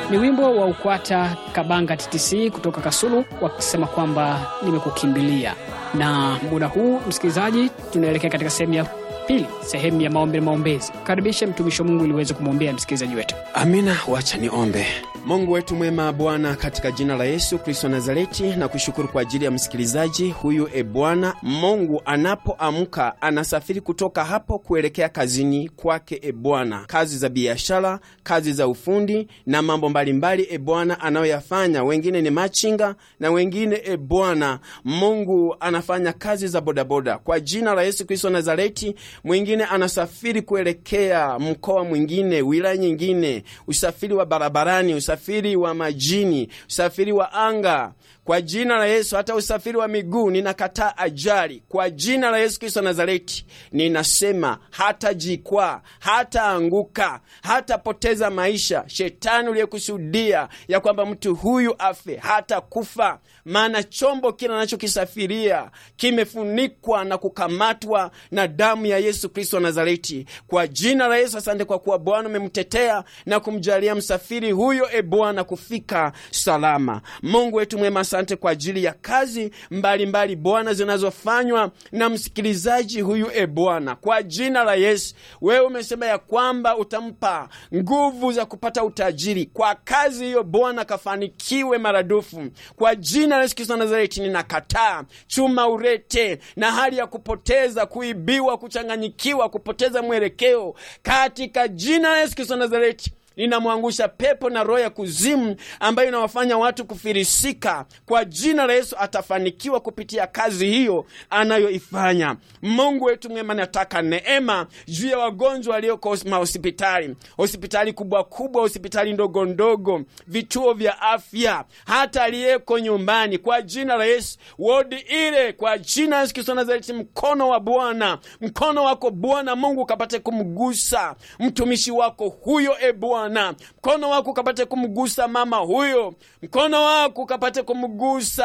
Ni wimbo wa Ukwata Kabanga TTC kutoka Kasulu wakisema kwamba nimekukimbilia. Na muda huu, msikilizaji, tunaelekea katika sehemu ya pili, sehemu ya maombi na maombezi. Karibishe mtumishi wa Mungu ili uweze kumwombea msikilizaji wetu. Amina, wacha niombe. Mungu wetu mwema, Bwana, katika jina la Yesu Kristo wa Nazareti, na kushukuru kwa ajili ya msikilizaji huyu. E Bwana Mungu, anapoamka anasafiri kutoka hapo kuelekea kazini kwake, e Bwana, kazi za biashara, kazi za ufundi na mambo mbalimbali, e Bwana, anayoyafanya. Wengine ni machinga na wengine, e Bwana Mungu, anafanya kazi za bodaboda. Kwa jina la Yesu Kristo wa Nazareti, mwingine anasafiri kuelekea mkoa mwingine, wilaya nyingine, usafiri wa barabarani, usafiri wa majini, usafiri wa anga kwa jina la Yesu. Hata usafiri wa miguu ninakataa ajali kwa jina la Yesu Kristo Nazareti. Ninasema hata jikwaa, hata anguka, hatapoteza maisha. Shetani uliyekusudia ya kwamba mtu huyu afe, hata kufa, maana chombo kile anachokisafiria kimefunikwa na kukamatwa na damu ya Yesu Kristo Nazareti. Kwa jina la Yesu, asante kwa kuwa Bwana umemtetea na kumjalia msafiri huyo, e Bwana, kufika salama. Mungu wetu mwema, asante kwa ajili ya kazi mbalimbali Bwana zinazofanywa na msikilizaji huyu, e Bwana, kwa jina la Yesu. Wewe umesema ya kwamba utampa nguvu za kupata utajiri kwa kazi hiyo, Bwana, kafanikiwe maradufu kwa jina la Yesu Kristo Nazareti. Ninakataa chuma urete na hali ya kupoteza, kuibiwa, kuchanganyikiwa, kupoteza mwelekeo katika jina la Yesu Kristo Nazareti. Ninamwangusha pepo na roho ya kuzimu ambayo inawafanya watu kufirisika. Kwa jina la Yesu atafanikiwa kupitia kazi hiyo anayoifanya. Mungu wetu mwema, nataka neema juu ya wagonjwa walioko mahospitali, hospitali kubwa kubwa, hospitali ndogo ndogo, vituo vya afya, hata aliyeko nyumbani, kwa jina la Yesu, wodi ile, kwa jina la Yesu Kristo Nazareti, mkono wa Bwana, mkono wako Bwana Mungu ukapate kumgusa mtumishi wako huyo, e Bwana mkono wako ukapate kumgusa mama huyo, mkono wako ukapate kumgusa